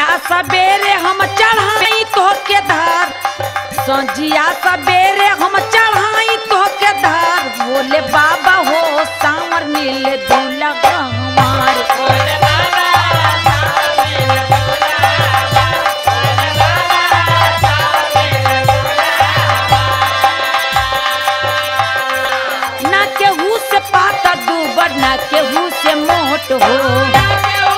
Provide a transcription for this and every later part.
संजिया सवेरे हम चढ़ाई तो के धार संजिया सवेरे हम चढ़ाई तो के धार बोले बाबा हो सामर मिले दूल्हा हमार ना केहू से पाता दूबर ना केहू से मोट हो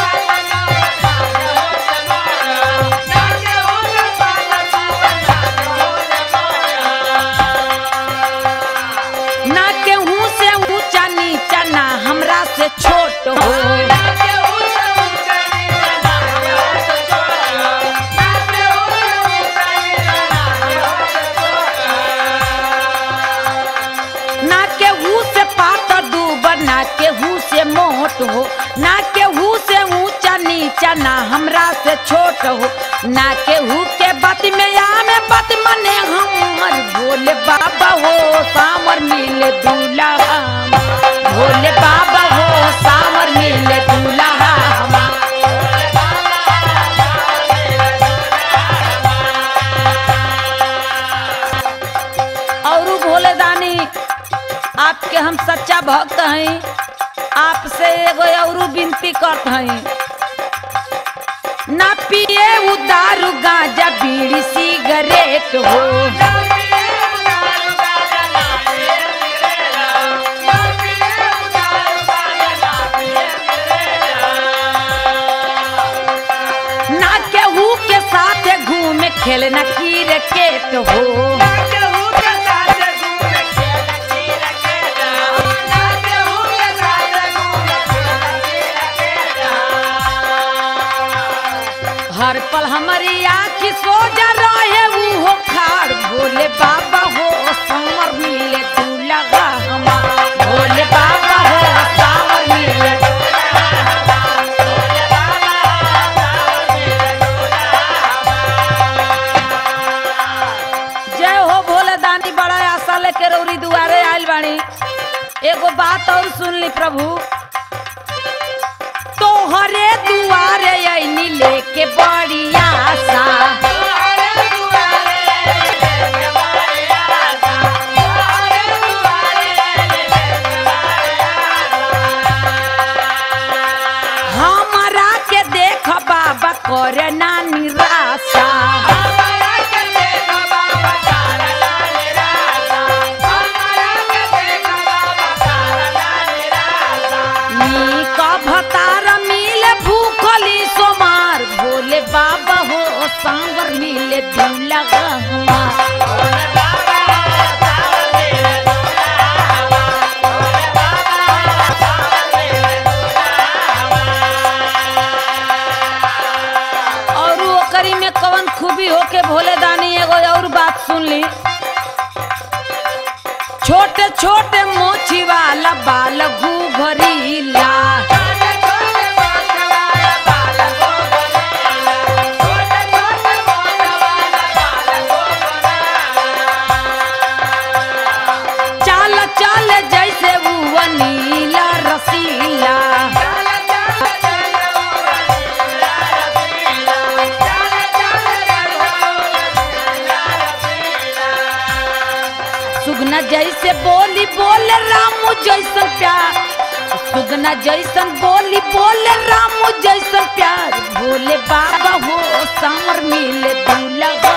ना केहू से ऊंचा नीचा ना हमरा से छोट हो ना केहू से पाता दूबर ना केहू से मोट हो ना केहू से ऊंचा नीचा ना हमरा से छोट हो ना केहू के बात में आमे बात मने हमर भोले बाबा हो सामर मिले दूल्हा हमार। भोले बाबा हो सामर मिले दूल्हा हमार। और भोले दानी आपके हम सच्चा भक्त हैं आपसे एगो और विनती करत हैं ना पिए उ दारू गांजा बीड़ी सिगरेट हो ना केहू के साथ घूमे खेलना क्रिकेट हो हर पल हमारी आँखी सोजा रहे ऊ हो खाड़ भोले बाबा हो सामर मिले दूल्हा हमार भोले बाबा हो सामर मिले जय हो भोले दानी बड़ा आशा लेके रौरी दुआरे आइल बानी एगो बात और सुन ली प्रभु तोहरे दुआरे ऐनी लेके बड़ी आशा हमरा के देख बाबा करे ना निराशा नीक भतार मिले भूखली सोमार भोले बाबा हो सांवर मिले दूल्हा हमार और ओकरी में कवन खूबी होके भोले दानी एगो और बात सुन ली छोटे छोटे मोची वाला बाल घूघरीला चाल चाल जैसे वो नीला रसीला सुगना जैसे बोली बोले रामू जैसन प्यार सुगना जैसन बोली बोले रामू जैसन प्यार भोले बाबा हो सामर मिले दूल्हा